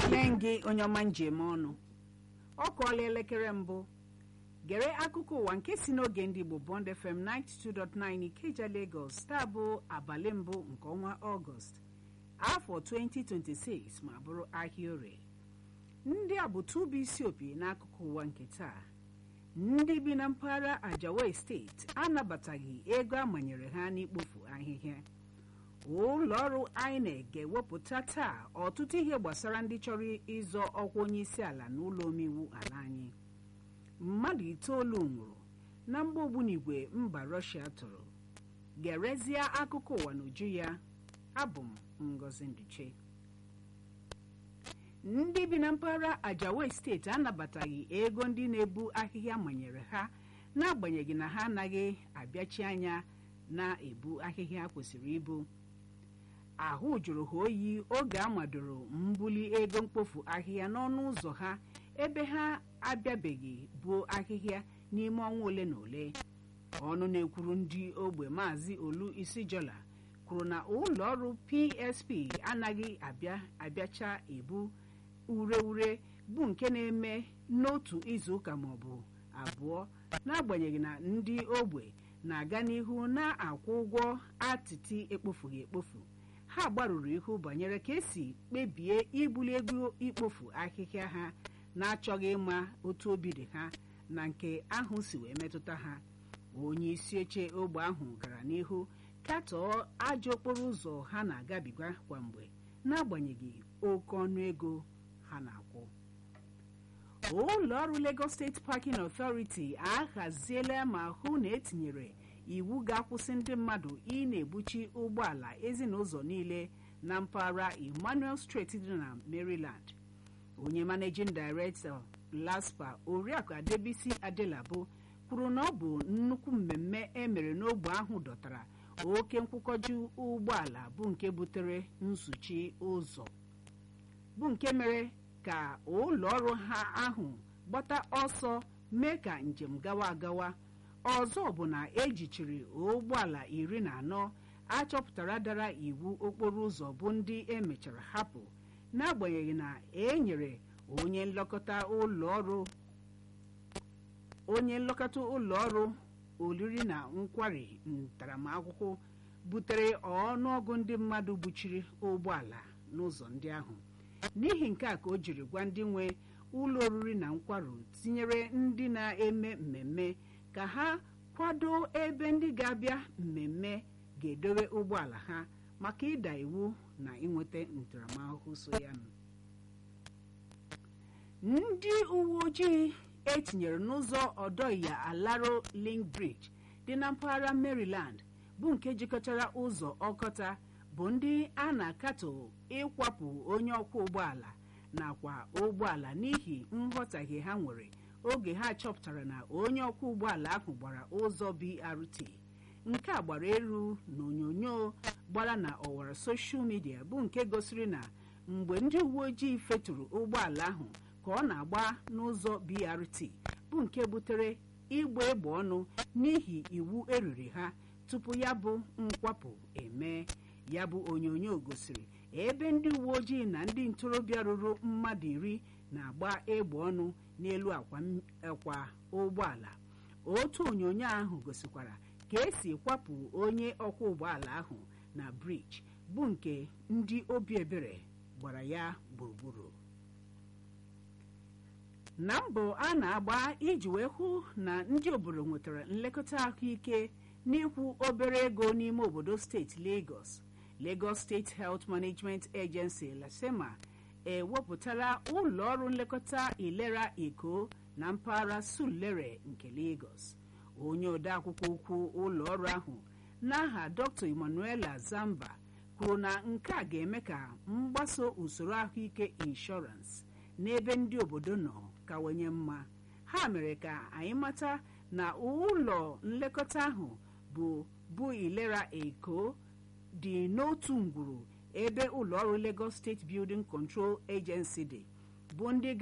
ekele gị onye ọma njem ọnụ ọ kụọla elekere mbụ gere akụkọ ụwa nke si n'oge ndị Igbo Bond FM 92.9 Ikeja Lagos taa bụ abalị mbụ nke ọnwa Ọgọst afọ 2026 ma bụrụ ahịa orie ndị a bụ tụbụ isi opi n'akụkọ ụwa nke taa ndị bi na mpaghara Ajawa steeti anabataghị ego amanyere ha n'ikpofu ahịhịa ụlọ ọrụ INEC ga-ewepụta taa ọtụtụ ihe gbasara ndị chọrọ ịzọ ọkwa onye isi ala n'ụlọ omeiwu ala anyị mmadụ itoolu nwụrụ na mgba ogbunigwe mba Russia tụrụ gerezie akụkọ ụwa n'uju ya abụ m Ngozi Nduche ndị bi na mpaghara Ajawa steeti anabataghị ego ndị na-ebu ahịhịa manyere ha n'agbanyeghị na ha anaghị abịachi anya na-ebu ahịhịa kwesịrị ibu ahụ jụrụ ha oyi oge a madoro mbuli ego mkpofu ahịhịa n'ọnụ ụzọ ha ebe ha abịabeghị buo ahịhịa n'ime ọnwa ole na ole ọnụ na-ekwuru ndị ogbe maazị olu isijola kwuru na ụlọ ọrụ PSP anaghị abịa abịacha ebu ure ure bụ nke na-eme n'otu izuụka maọbụ abụọ n'agbanyeghị na ndị ogbe na-aga n'ihu na-akwụ ụgwọ atịtị ekpofughị ekpofu ha gbarụrụ ihu banyere ka esi kpebie ibuli ego ikpofu ahịhịa ha na-achọghị ịma otu obi dị ha na nke ahụ si wee metụta ha onye isi oche ogbe ahụ gara n'ihu katọọ ajọ okporo ụzọ ha na-agabiga kwamgbe n'agbanyeghị oke ọnụ ego ha na-akwụ ụlọ ọrụ Lagos State Parking Authority ahaziela ma hụ na etinyere iwu ga-akwụsị ndị mmadụ ị na-ebuchi ụgbọala ezinụzọ niile na mpaghara Emmanuel Street dị na Maryland onye managing director LASPA oriakụ Adebisi Adelabo kwuru na ọ bụ nnukwu mmemme emere n'ogbe ahụ dọtara oke nkwụkọju ụgbọala bụ nke butere nsuchi ụzọ bụ nke mere ka ụlọ ọrụ ha ahụ gbata ọsọ mee ka njem gawa agawa ọzọ bụ na ejichiri ụgbọala iri na anọ achọpụtara dara iwu okporo ụzọ bụ ndị emechara hapụ n'agbanyeghị na e nyere onye nlekọta ụlọ ọrụ onye nlekọta ụlọ ọrụ oriri na nkwari ntaramahụhụ butere ọnụọgụ ndị mmadụ buchiri ụgbọala n'ụzọ ndị ahụ n'ihi nke a ka o jiri gwa ndị nwe ụlọ oriri na nkwarụ tinyere ndị na-eme mmemme ka ha kwado ebe ndị ga-abịa mmemme ga-edowe ụgbọala ha maka ịda iwu na ịnweta ntaramahụhụ so ya ndị uwe ojii etinyere n'ụzọ ọdọya alaro link bridge dị na mpaghara Maryland bụ nke jikọtara ụzọ ọkọta bụ ndị a na-akatọ ịkwapụ onye ọkwọ ụgbọala nakwa ụgbọala n'ihi nghọtahie ha nwere oge ha chọpụtara na onye ọkwọ ụgbọala ahụ gbara ụzọ BRT nke a gbara elu na onyonyo gbara na ọwara soshal midia bụ nke gosiri na mgbe ndị uwe ojii feturu ụgbọala ahụ ka ọ na-agba n'ụzọ BRT bụ nke butere ịgba egbe ọnụ n'ihi iwu eriri ha tupu ya bụ nkwapụ eme ya bụ onyonyo gosiri ebe ndị uwe ojii na ndị ntorobịa ruru mmadụ iri na-agba egbe ọnụ n'elu akwa ụgbọala otu onyonyo ahụ gosikwara ka esi kwapụ onye ọkwọ ụgbọala ahụ na briji bụ nke ndị obi ebere gbara ya gburugburu na mbọ a na-agba iji wee hụ na ndị obodo nwetara nlekọta ahụike n'ịkwụ obere ego n'ime obodo steeti Lagos Lagos State Health Management Agency LASEMA ewepụtala ụlọ ọrụ nlekọta ilera Eko na mpaghara Sulere nke Lagos onye odeakwụkwọ ukwu ụlọ ọrụ ahụ n'aha Dr. Emmanuela Zamba kwuru na nke a ga-eme ka mgbaso usoro ahụike inshọransị n'ebe ndị obodo nọ kawanye mma ha mere ka anyị mata na ụlọ nlekọta ahụ bụ bụ ilera Eko dị n'otu ngwuru ebe ụlọọrụ Lagos State Building Control Agency dị bụ ndị